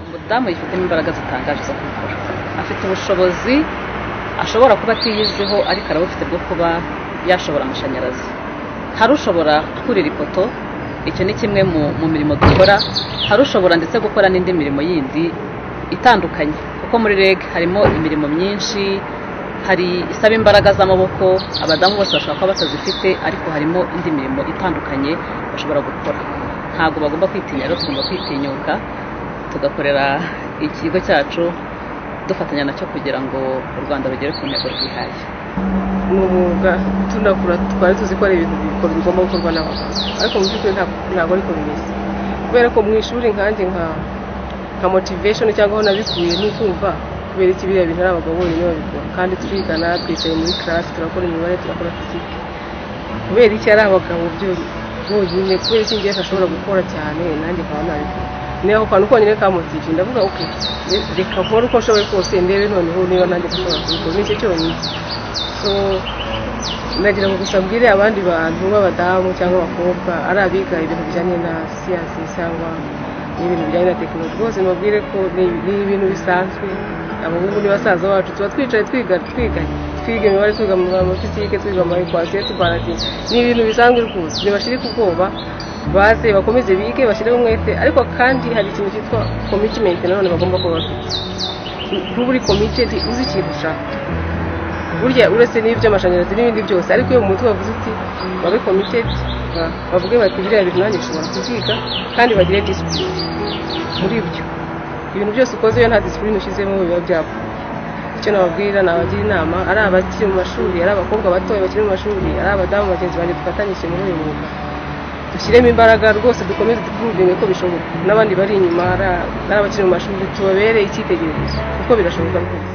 yifitemo imbaraga zitangaje zo kubikora afite ubushobozi ashobora kuba atiyiziho ariko arabufite bwo kuba yashobora amashanyarazi hari ushobora kurira ipoto icyo ni kimwe mu mirimo dukora hari ushobora ndetse gukora n'indi mirimo yindi itandukanye kuko muri reg harimo imirimo myinshi hari isaba imbaraga z'amaboko abadamu bose bashobora kuba batazifite ariko harimo indi mirimo itandukanye bashobora gukora ntabwo bagomba kwitinya rero tugomba kwitinyuka tugakorera ikigo cyacu dufatanya nacyo kugira ngo u rwanda rugere ku ntego rwihaye ni umwuga tunakura twari tuzi ko ari ibintu bigomba gukorwa n'abagabo ariko mu by'ukuri ntabwo ariko bimeze kubera ko mu ishuri nkanjye nka nka motivation cyangwa aho nabikuye ni ukumva kubera iki biriya bintu ari abagabo bonyine babikora kandi twigana twicaye muri karasi turakora imibare turakora fizike kubera iki ari abagabo bonyine kubera iki ngewe ashobora gukora cyane nanjye nkaba nabikora niba ako kantu konyine kamotive ndavuga oke reka nkore uko nshoboye kose ndebe noneho niba nanjye nshobora kubikora nicyo cyonyine so ndagira ngo gusa mbwire abandi bantu b'abadamu cyangwa abakobwa ari abiga ibintu bijyanye na siyansi cyangwa n'ibintu bijyanye na tekinoloji rwose mbabwire ko ni ibintu bisanzwe abahungu ni basaza bacu tuba twicaye twiga twiga twiga imibare twiga amafisike twiga amaekwasiyo tubaratinga ni ibintu bisanzwe rwose ntibashirike ubwoba baze bakomeze bige bashyireho umwete ariko kandi hari ikintu cyitwa komitimenti nanone bagomba kuba bafite kuba uri komitedi uzi ikintu ushaka burya uretse n'iby'amashanyarazi n'ibindi byose ariko iyo mu mutwe bavuze uti babe komitedi bavuge bati biriya bintu nanjye ushobora kubyiga kandi bagire disipurine muri byo ibintu byose ukoze iyo nta disipurine ushyizemo biba byapfa icyo nababwira nabagira inama ari abakiri mu mashuri ari abakobwa batoya bakiri mu mashuri ari abadamu bagenzi banjye dufatanyije muri uyu mwuga dushyiremo imbaraga rwose dukomeze dukuru ko bishoboka n'abandi bari inyuma ari abakiri mu mashuri tubabere icyitegererezo kuko birashoboka rwose